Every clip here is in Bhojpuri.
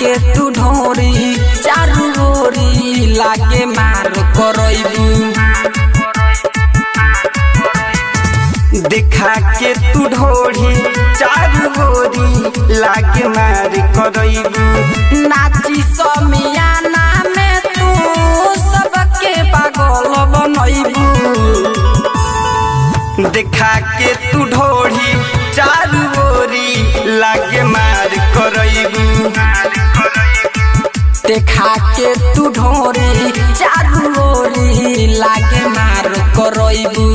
के तू ढोरी चारू ओरी लागे मार करैबू देखा के तू ढोढ़ी चारू ओरी लागे मार करैबू नाची समियाना में तू सबके पागल बनैबू देखा के तू ढोढ़ी चारू ओरी लागे मार करैबू देखा के तू ढोरी चारू ओरी लागे मार करैबू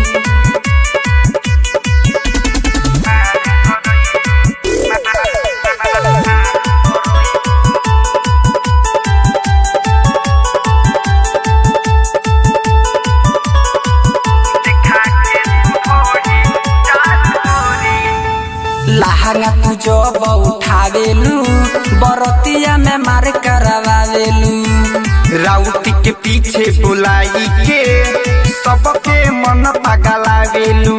लहंगा तू जब उठावेलू बरतिया में मार करवावेलू राउटी के पीछे बुलाई के सबके मन पगलावेलू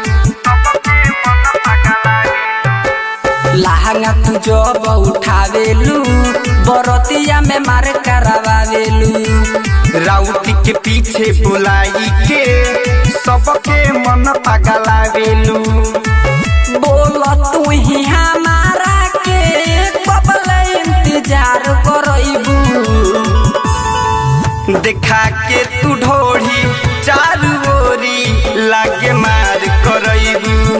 लहंगा तू जब उठावेलू बरतिया में मार करवावेलू राउटी के पीछे बुलाई के सबके मन पगलावेलू बोल तू ही हमारा के कबल इंतजार करैबू देखा के तू ढोढ़ी चारू ओरी लागे मार करैबू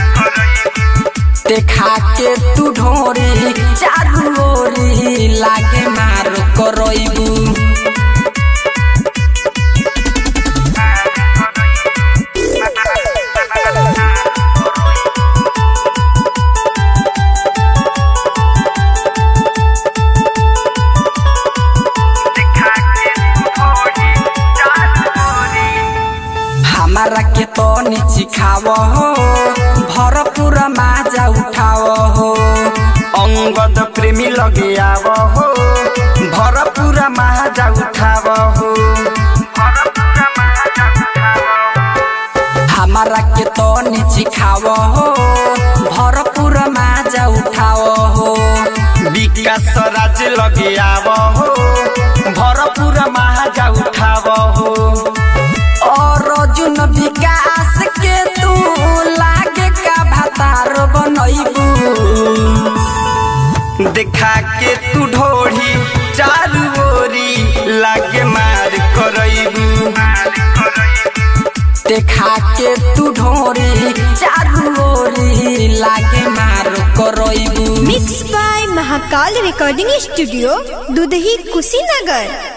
देखा के तू ढोरी चारू ओरी लागे मार करैबू हमारा के तो नीची खाव हो भरपूर माजा उठाव हो अंगद प्रेमी लगे आव हो भरपूर महाजा उठाव हो हमारा के तो नीची खाव हो भरपूर माजा उठाव हो विकास राज लगे आव हो भरपूर महाजा उठाव हो और अर्जुन विकास के तू लागे का भातार बनैबू देखा के तू ढोढ़ी चारू ओरी लागे मार करैबू देखा के तू ढोरी चारू ओरी लागे मार करैबू mix by Mahakal recording studio Dudhahi Kushinagar